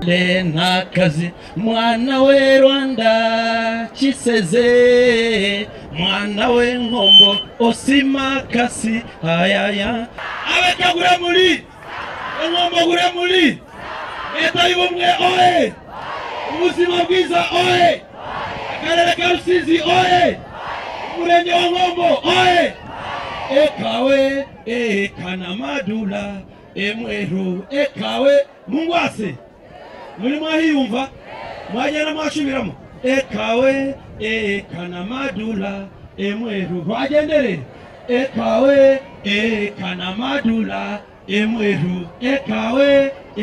Le ntakazi mwana we Rwanda kiseze mwana we nkombo osimakasi ayaya abakagura muri inkombo gure muri leta y'ubumwe oe ubuzima bwiza oe akarere ka rusizi oe umurenge wa nkombo oe ekawe ekanamadula emweru ekawe mungwase muri mwahiyumva mwagenda mwasubiramo ekawe ekanamadula emweru rwagendere ekawe ekanamadula emweru ekawe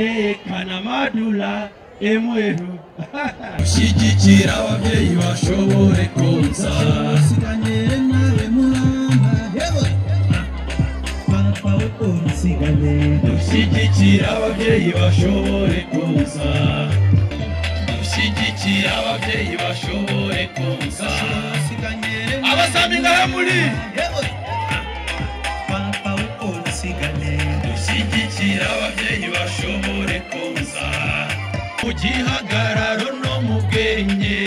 ekanamadula emweru ushyigikira ababyeyi bashobore konsa usiganye nawe muramba yewe papa we usigane dushyigikira ababyeyi bashobore konsa dushyigikira ababyeyi bashobore konsa usiganye abasambi ngaramuri yewe papa we usigane dushyigikira ababyeyi bashobore konsa mu gihagararo no mu bwenge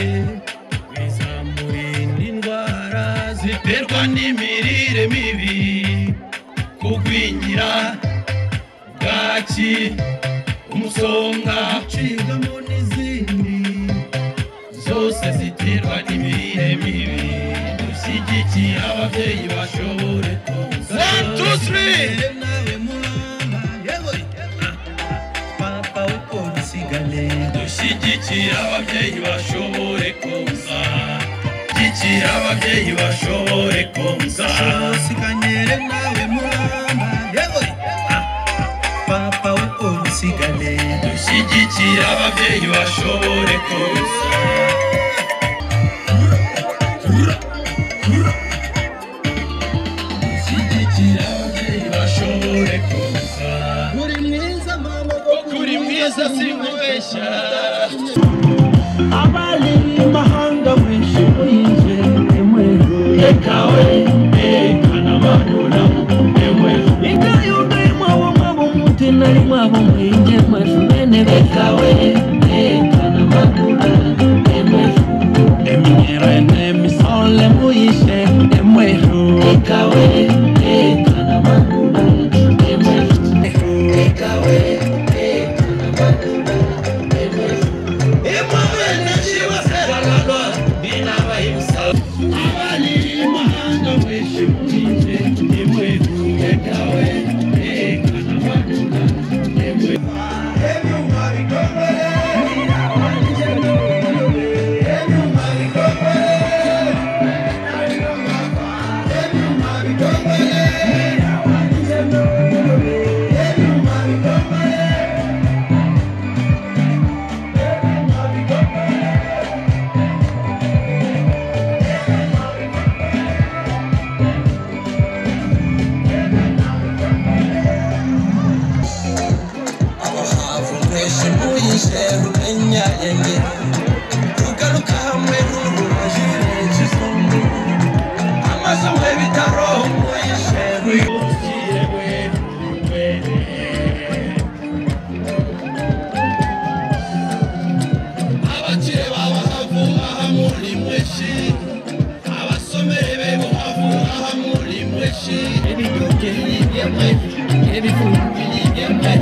bizamurinda indwara ziterwa n'imirire mibi kugwingira bwaki umusonga ucibwamo n'izindi zose ziterwa n'imirire mibi dushyigikira ababyeyi bashobore konsa One, two, three. nawe muramba yewe papa w'ukunsigane dushyigikira ababyeyi bashobore konsa dushyigikira ababyeyi bashobore konsa usiganyere nawe muramba yewe papa w'ukunsigane dushyigikira ababyeyi bashobore konsa dushyigikira ababyeyi bashobore konsa Uri mwiza mama kuko uri mwiza sinkubeshya abari mu mahanga mwishe uyinje emweru ekawe ekanamadula emweru ikayuga imwabo mwabo mutina imwabo mwinje mwefu bene bekawe ekanamadura emweru eminyero enemisole muyishe emweru ikawe ekanamadura emweru ikawe ekanamadura emweru emwawe nashiwaseralalo binabayibusa abaliri mahanga mweshe muyinje emweru ekawe ekanamadula emweru ebyuma bikomere ebyuma bikomere ebyuma bikomere ebyuma bikomere abahavu mwese muyise rumenya yenge rugaruka hamwe rurubajire kizungu amaso mwe bitaro muyise ruyungirwe imbere abakire b'abahavu aha muri mweshi abasomere be buhavu aha muri mweshi ebiduke yibye mwe ebifungi yibye mwe